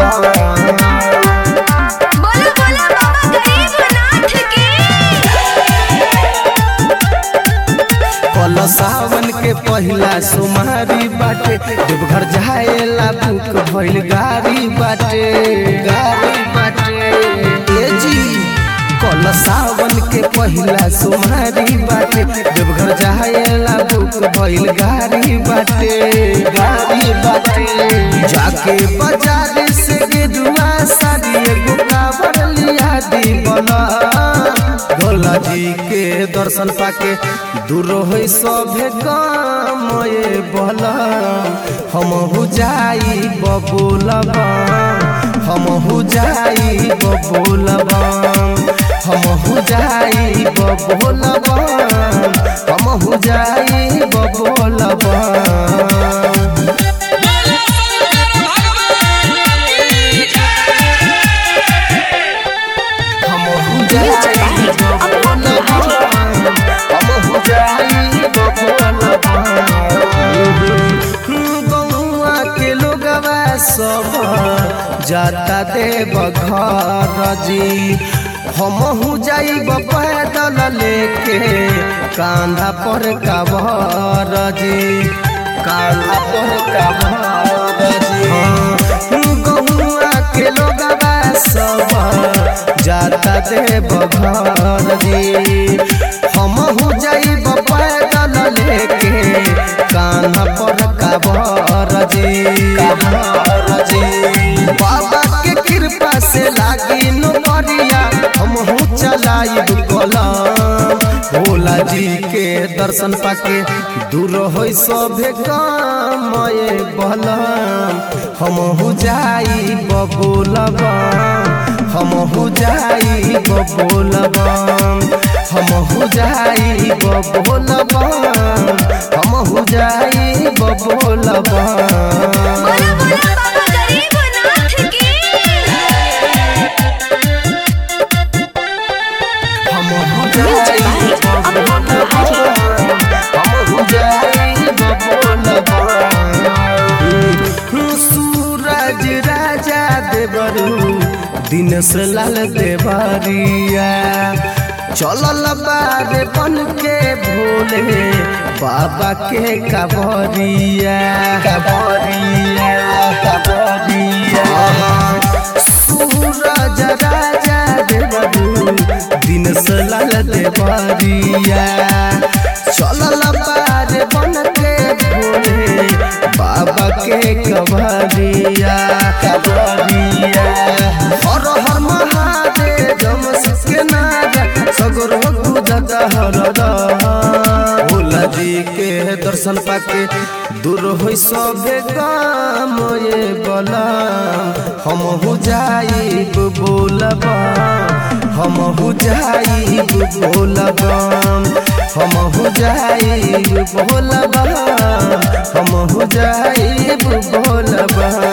बोला बोला बाबा गरीबनाथ की कल सावन के पहिला सोमारी बाटे देवघर जाएला बुक भइल गाड़ी बाटे गाड़ी बाटे ए जी कल सावन के पहिला सोमारी बाटे देवघर जाएला बुक भइल गाड़ी बाटे गाड़ी बाटे जाके बाजार से गेरुआ साड़ी एगो कावर लिया दी बना भोला जी के दर्शन पाके दूर हो सभे काम ये बोला हम हो जाई बबुलबा हम हो जाई बबुलबा हम हो जाई बबुलबा हम हो जाई बबुलबा हम हो जाई बबुलबा हम हो जाई बबुलबा गौआ के लोगवा सब जाता देव घर जी हम हो जाइब पैदल लेके कांधा पर कबर जी कांधा पर कबर जी गौआ के लोगवा सब जाता देव घर जी हम हो जाइब पैदल लेके कान्हा पर काबर जी काबर जी बाबा के कृपा से लागी नौकरिया हम हो चलाइब कलम भोला जी के दर्शन पाके दूर हो सभे काम ये बलम हम हो जाई बबुलबा हम हो जाई बबुलबा हम हो जाई बबुलबा हम हो जाई बबुलबा बोला बोला बाबा गरीबनाथ की हम हो जाई बबुलबा हम हो जाई बबुलबा सूरज राजा देवरू दिनेश लाल देवरिया चलल बारे बन के भोले बाबा के कबरिया कबरिया कबरिया सूरज राजा देवरू दिनेश लाल देवरिया चलल बारे बन के भोले बाबा के कबरिया कबरिया हर हर महादेव जमस के नारा सगरो गुदत हरदा भोला जी के दर्शन पाके दूर हो सभे काम ये बला हम हो जाइब बोलबा हम हो जाइब बोलबा हम हो जाइब बोलबा हम हो जाइब बोलबा